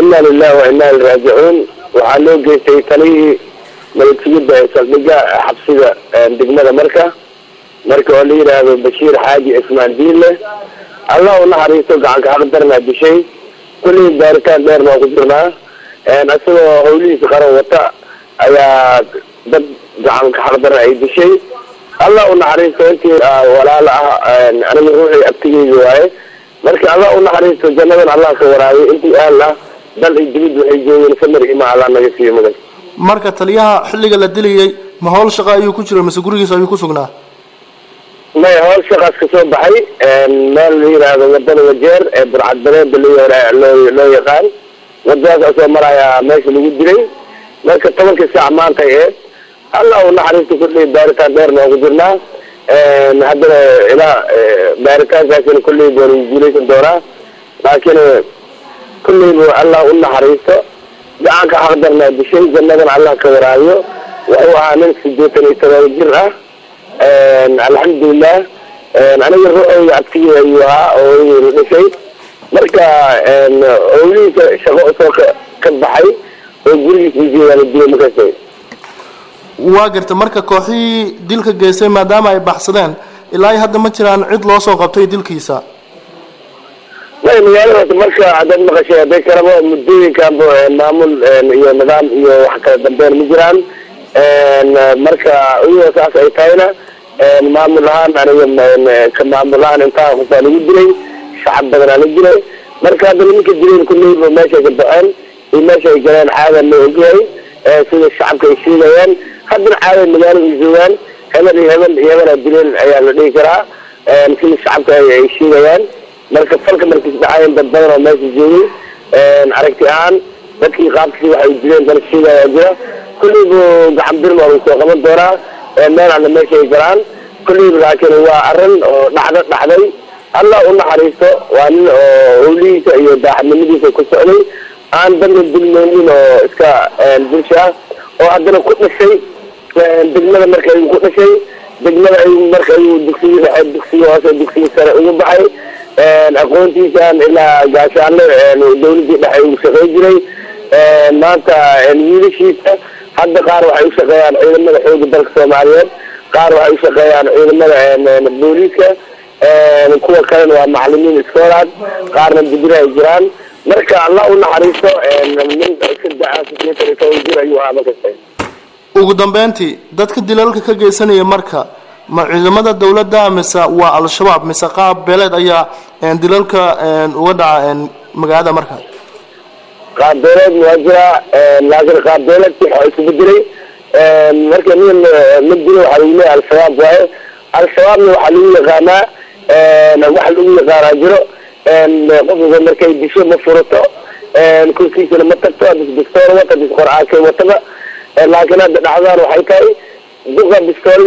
inaa lilahi wa inaa ilraajicuun waxaa loo geystay talihii nabadsigida ee saldhiga xabsida degmada marka marka oo la yidhaahdo bashiir xaaji cismaan diinle allah u naxariisto gacanka xaqdarnaa dishay kullii baaritaan dheerna waa ku jirnaa isagoo hawlihiisa qaran wata ayaa dad gacanka xaqdarna ay dishay allah u naxariisto intii walaalo ah aniga ruuxii abtigeyga waaye marka allah u naxariisto jannadan allah ka waraabiy intii aal ah dal iyo dibid waxay joogeen samir ima allah naga siiyo mudan marka taliyaha xilliga la dilayay ma howl shaqa ayuu ku jira mise gurigiisa ayuu ku sugnaa may howl shaqaas ka soo baxay meel la yidhaahdo wadada wajeer ee burcadbareeda loo loo yaqaan wadadaas asoo maraya meesha lagu dilay marka tobankii saac maantay eed allah u naxariisto kulley baaritaan dheer noogu jirnaa haddana ilaa baaritaankaasina kulley baan guuleysan doonaa laakiin kulleybu allah u naxariisto gacanka xaqdarnaa dishay jannadan allah ka waraabiyo wuxuu ahaa nin sideetan iyo todoba jir ah alxamdulilah aniga ruuxeyga abtigii ayuu ahaa oo la dhashay marka howlihiisa shaqo soo ka ka baxay oo gurigiisa ujeedaa la dilay markaas waa garta marka kooxihii dilka geystay maadaama ay baxsadeen ilaa iyo hadda ma jiraan cid loo soo qabtay dilkiisa may magaaladaas marka haddaad maqashay hadday kalaba muddooyinkanba maamul iyo nidaam iyo wax kala dambeyn ma jiraan marka iyadoo saas ay tahayna maamul ahaan aniga ka maamul ahaan intaa qofaa lagu dilay shacab badanaa la dilay marka hadda nimanka dileen kulleyba meeshay ka baxeen iyo meesha ay galeen caada loo ogyahay sida shacabka ay sheegayaan haddana caada magaalada ay joogaan hebel iyo hebel iyo hebelaa dileen ayaa la dhihi karaa sida shacabka ay sheegayaan marka falka markiis dhacayen dad badan oo meesha joogay aragti ahaan dadkii qaabkii waxay dileen dal sheegaya jira kulleybu gacan bir waa lagu soo qaban doonaa meel alla meesha ay galaan kulleybu laakiin waa arrin oo dhacdo dhacday allah u naxariisto waa nin oo howlihiisa iyo daaxadnimadiisa ku socday aan dadna dulmeynin oo iska bulsha ah oo haddana ku dhashay degmada marka ayuu ku dhashay degmada ayuu marka ayuu dugsiga dhexe dugsiga hoose dugsiga sare ugu baxay aqoontiisaan ilaa gaashaanle dawladii dhexe ugu shaqey jiray maanta wiilashiisa hadda qaar waxay ushaqeeyaan ciidamada xooga dalka soomaaliyeed qaar waxay ushaqeeyaan ciidamada booliiska kuwa kalena waa macalimiin iskoolaad qaarna dibira ay jiraan marka allah u naxariisto nin iska da-a sideetan iyo toban jir ayuu ahaa markasta ugu dambeyntii dadka dilalka ka geysanaya marka ma ciidamada dawladda mise waa al-shabaab mise qaab beeleed ayaa dilalka uga dhaca magaalada marka qaab beeleed waa jiraa laakiin qaab beeleedki waxa isku bedelay marka nin ma dilo waxaa lagu leeyahay al-shabaab waaye al-shabaabna waxaa lagu yaqaanaa waxa lagu yaqaanaa jiro qofka markay disho ma furato korkiisana ma tagto bis bistool wata bis qor-aankay wataba laakiin hadda dhacdaan waxay tahay duqa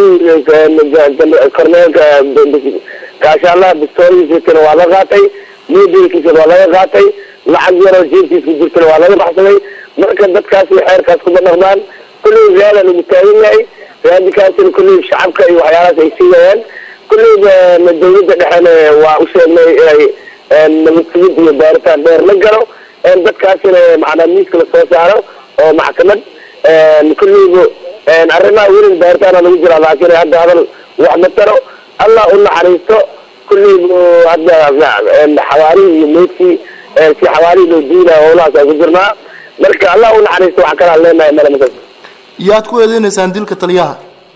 bistoolihii korneelka gaashaalaha bistoolihiisana waa la qaatay miyadelkiisana waa laga qaatay lacag yaroo jeebkiis ku jirtana waa laga baxsaday marka dadkaasi xeerkaas kuma dhaqmaan kulley riyaala lagu taagan yahay raadikaasina kulley shacabka iyo waxyaalahaas ay siigayaan kulleyba dawladda dhexena waa u sheegnay inay nabadsigid iyo baaritaan dheer la galo dadkaasina macnaa miiska lasoo saaro oo maxkamad kulleyba arrimaha weli baaritaana lagu jiraa laakiin hadda hadal wax ma taro allah u naxariisto kulleybu hadda xawaarihii iyo meydkii si xawaarihii loo diinaya howlahaas aan ku jirnaa marka allah u naxariisto waxaa kalaan leenahay male markas yaad ku eedeynaysaan dilka taliyaha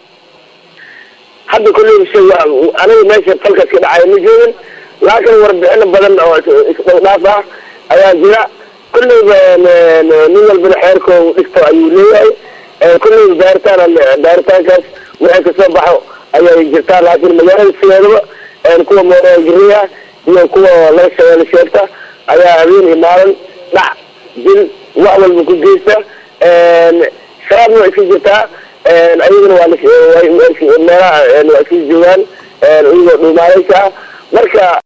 hadda kulleyba shay aniga meesha falkaas ka dhacaya ma joogin laakiin warbixino badan oo isdhowdhaaf ah ayaa jira kulleyba nin walbana xeerkoo dhigto ayuu leeyahay kulleyba baaritaan baaritaankaas wixii kasoo baxo ayay jirtaa laakiin magaalada sideedaba kuwa mooragiriya iyo kuwa laga shabeelle sheegta ayaa habeen iyo maalin dhac dil wax walba ku geysta shabaabna waa iska jirtaa ayagana waa meelaha waa iska joogaan iyagoo dhuumaaleysa marka